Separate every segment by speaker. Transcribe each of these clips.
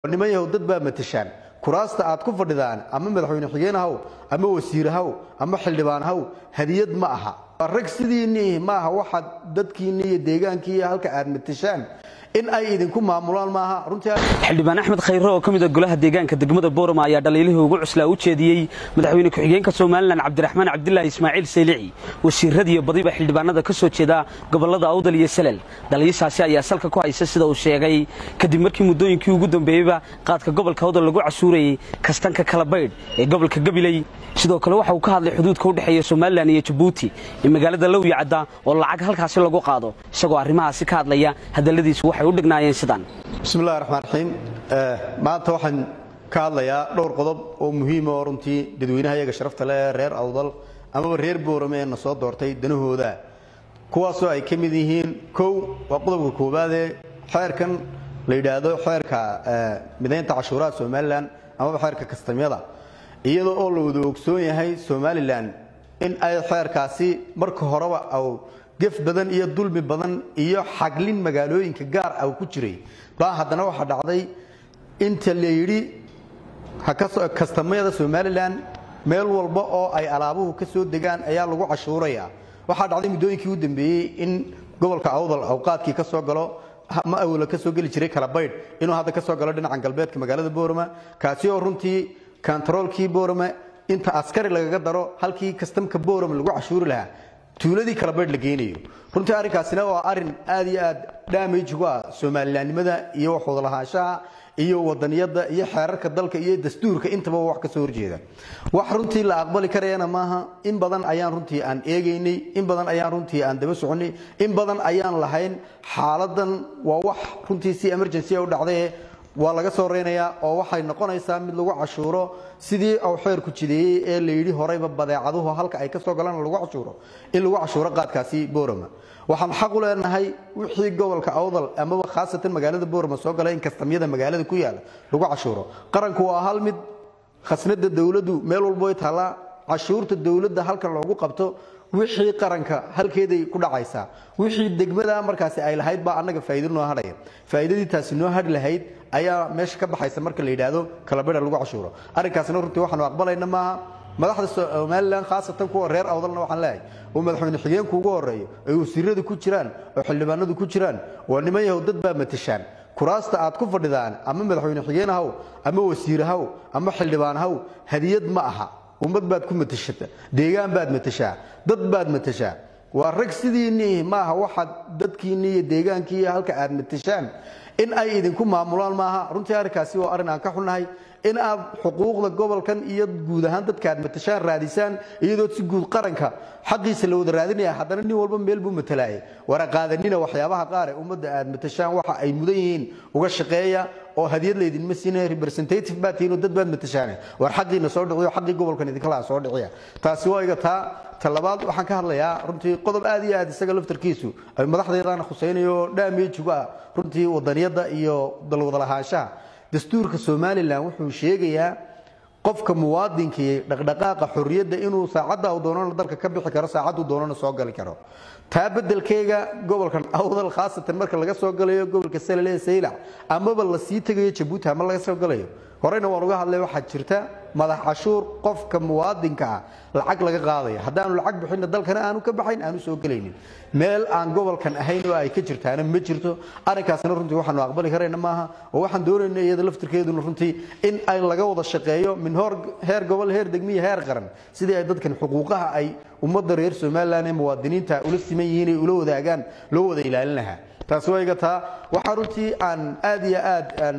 Speaker 1: niman yahow dad baa matashaan kuraasta aad ku fadhidaan ama madaxweyne xigeen haw ama wasiir haw ama xildhibaan haw hadiyad ma aha rag sidiinii ma aha waxaad dadkiinni iyo deegaankii halka aad matashaan in ay idinku maamulaan maaha runtii
Speaker 2: xildhibaan axmed khayre oo ka mid a golaha deegaanka degmada boorama ayaa dhaliilihii ugu cuslaa u jeediyey madaxweyne ku-xigeenka somalilan cabdiraxmaan cabdilaahi ismaaciil saylici wasiiradiiyo badiba xildhibaanada ka soo jeeda gobolada awdal iyo salel dhaliishaasi ayaa salka ku haysa sida uu sheegay kadib markii muddooyinkii ugu dambeeyeyba qaadka gobolka awdal lagu casuurayey kastanka kala baydh ee gobolka gabiley sidoo kale waxa uu ka hadlay xuduudka u dhexeeya somalilan iyo jabuuti ee magaalada lowya cadda oo lacag halkaasi lagu qaado isagoo arrimahaasi ka hadlaya hadalladiisu waxay u dhignaayeen sidaan
Speaker 1: bismillahi raxmaan raxiim maanta waxaan ka hadlayaa dhowr qodob oo muhiima oo runtii dadweynaha iyaga sharafta leh ee reer awdal amaba reer boorame ee na soo doortay danahooda kuwaasoo ay ka mid yihiin kow waa qodobka koowaadee xeerkan la yidhaahdo xeerka midaynta cashuuraha somalilan amaba xeerka kastamyada iyadoo oo la wada ogsoon yahay somalilan in ay xeerkaasi marka horeba aw gef badan iyo dulmi badan iyo xaglin magaalooyinka gaar ah ku jiray baa haddana waxaa dhacday inta la yidhi kastamyada somalilan meel walba oo ay alaabuhu ka soo degaan ayaa lagu cashuuraya waxaa dhacday muddooyinkii u dambeeyey in gobolka awdal awqaadkii ka soo galo ma awla ka soo geli jiray kala baydh inuu hadda ka soo galo dhinacan galbeedka magaalada boorama kaasi oo runtii kontaroolkii boorame inta askari lagaga daro halkii kastamka boorame lagu cashuuri lahaa tuuladii kala baydh la geynayo runtii arrinkaasina waa arrin aad iyo aad dhaamage ugu ah somalilaannimada iyo wax wadalahaanshaha iyo wadaniyadda iyo xeerarka dalka iyo dastuurka intaba wax ka soo horjeeda wax runtii la aqbali karayana maaha in badan ayaan runtii aan eegaynay in badan ayaan runtii aan daba soconay in badan ayaan lahayn xaaladan waa wax runtii si emergency u dhacdaye waa laga soo reynayaa oo waxay noqonaysaa mid lagu cashuuro sidii uu xeerku jideeyey ee la yidhi horeyba badeecaduhu halka ay ka soo galaan lagu cashuuro in lagu cashuuro qaadkaasi boorama waxaan xaq u leenahay wixii gobolka awdal amaba khaasatan magaalada boorama soo gala in kastamyada magaalada ku yaala lagu cashuuro qaranku waa hal mid khasnada dowladdu meel walbo ay taallaa cashuurta dowladda halkan loogu qabto wixii qaranka halkeeday ku dhacaysaa wixii degmada markaasi ay lahayd baa annaga faa'iido noo hadhaya faa'iidadii taasi noo hadhi lahayd ayaa meesha ka baxaysa marka la yidhaahdo kalabedha lagu cashuuro arrinkaasna runtii waxaanu aqbalayna maaha madaxda somalilan khaasatan kuwa reer awdalna waxaan leeyahay oo madaxweyne xigeenku ugu horeeyo ay wasiiradu ku jiraan oo xildhibaanadu ku jiraan waa niman yahow dad baa matashaan kuraasta aad ku fadhidaan ama madaxweyne xigeen haw ama wasiir haw ama xildhibaan haw hadiyad ma aha ummad baad ku matashata deegaan baad matashaa dad baad matashaa waa rag sidiinii maaha waxaad dadkiinni iyo deegaankii halka aad matashaan in ay idinku maamulaan maaha runtii arrinkaasi waa arrin aan ka xunnahay in aad xuquuqda gobolkan iyo guud ahaan dadka aad matashaan raadisaan iyadoo si guud qaranka xaqiisa la wada raadinaya haddana nin walba meel buu matalaayay wara qaadanina waxyaabaha qaar ee ummadda aad matashaan waxa ay mudan yihiin uga shaqeeya oo hadiyad laydinma siina representative baad tihiin oo dad baad matashaan war xaqiina soo dhiciyo xaqii gobolkan idinka laha soo dhiciya taasi waa iga taa talabaad waxaan ka hadlayaa runtii qodob aad iyo aad isaga laftarkiisu ay madaxdeedana khusaynayo dhaameejuga ah runtii wadaniyadda iyo dalwadalahaanshaha dastuurka somalilan wuxuu sheegayaa qofka muwaadinkii dhaqdhaqaaqa xorriyadda inuu saacadda uu doonana dalka ka bixi karo saacaddu doonana soo gali karo taa beddelkeega gobolkan awdal khaasatan marka laga soo galayo gobolka salale saylac amaba la sii tegayo jabuuti ama laga soo galayo horeyna waan uga hadlay waxaa jirta madax cashuur qofka muwaadinka ah lacag laga qaadaya haddaanu lacag bixinna dalkana aanu ka baxayn aanu soo gelaynin meel aan gobolkan ahayn oo ay ka jirtaana ma jirto arrinkaasna runtii waxaanu aqbali karayna maaha oo waxaan doonayna iyada laftirkeeduna runtii in ay laga wada shaqeeyo min hor heer gobol heer degmiya heer qaran sidii ay dadkan xuquuqaha ay ummadda reer somalilan ee muwaadiniinta ula siman yihiin ay ula wadaagaan loo wada ilaalin lahaa taasi waa iga taa waxaa runtii aan aad iyo aad aan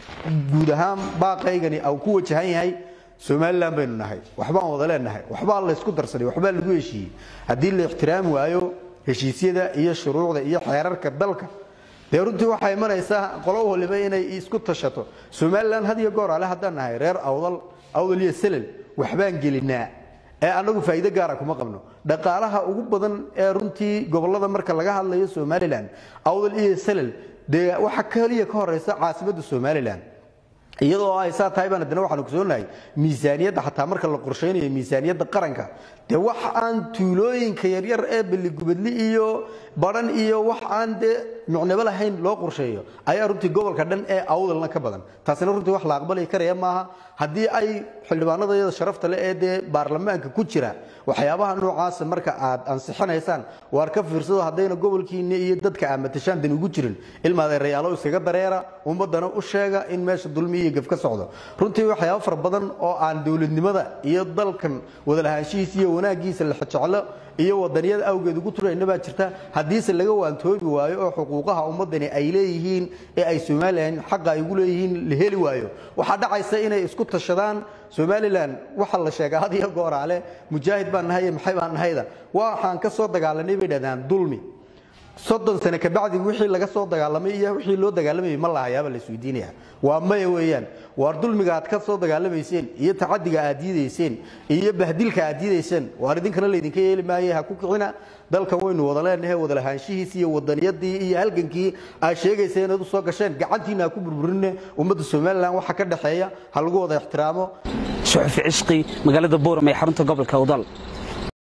Speaker 1: guud ahaan baaqaygani au ku wajahan yahay somalilan baynu nahay waxbaan wada leenahay waxbaa laysku darsaday waxbaa lagu heshiiyey haddii la ixtiraami waayo heshiisyada iyo shuruucda iyo xeerarka dalka dee runtii waxaa imanaysaa qolo waliba inay isku tashato somalilan had iyo goor ale haddaan nahay reer awdal awdal iyo selel waxbaan gelinaa ee annagu faa'iido gaara kuma qabno dhaqaalaha ugu badan ee runtii gobollada marka laga hadlayo somalilan awdal iyo selel dee waxa keliya ka horeysa caasimadda somalilan iyadoo ay saa tahay baan haddana waxaan ogsoonahay miisaaniyadda xataa marka la qorshaynayo miisaaniyadda qaranka dee wax aan tuulooyinka yaryar ee beligubadli iyo badhan iyo wax aan dee micnabo lahayn loo qorsheeyo ayaa runtii gobolka dhan ee awdalna ka badan taasina runtii wax la aqbali karaya maaha haddii ay xildhibaanada iyada sharafta leh ee dee baarlamaanka ku jira waxyaabaha noocaasa marka aad ansixinaysaan waar ka fiirsado haddayna gobolkiina iyo dadka aad matashaan dan ugu jirin ilmaadeerayaalo iskaga dareera ummadana u sheega in meesha dulmi iyo gaf ka socdo runtii waxyaaba fara badan oo aan dowladnimada iyo dalkan wadalahaanshihiisa iyo wanaagiisa la jeclo iyo wadaniyada awgeed ugu turayna baa jirta haddiise laga waantoobi waayo oo xuquuqaha ummadani ay leeyihiin ee ay somalilan xaqa ay ugu leeyihiin la heli waayo waxaa dhacaysa inay isku tashadaan somalilan waxa la sheegaa had iyo gooraale mujaahid baan nahay maxay baan nahayda waxaan ka soo dagaalanay bay dhahdaan dulmi soddon sane kabacdi wixii laga soo dagaalamay iyo wixii loo dagaalamayay ma lahayaaba la isweydiinaya waa maya weeyaan waar dulmiga aad ka soo dagaalamayseen iyo tacadiga aad diidayseen iyo bahdilka aad diidayseen waar idinkana laydinka yeeli maaye ha ku kicina dalkan waynu wada leenahay wadalahaanshihiisi iyo wadaniyadii iyo halgankii aad sheegaysa inaad u soo gasheen gacantiina ha ku burburine ummadda somalilan waxa ka dhexeeya ha lagu wada ixtiraamo
Speaker 2: suxufi cishqi magaalada booram ee xarunta gobolka awdal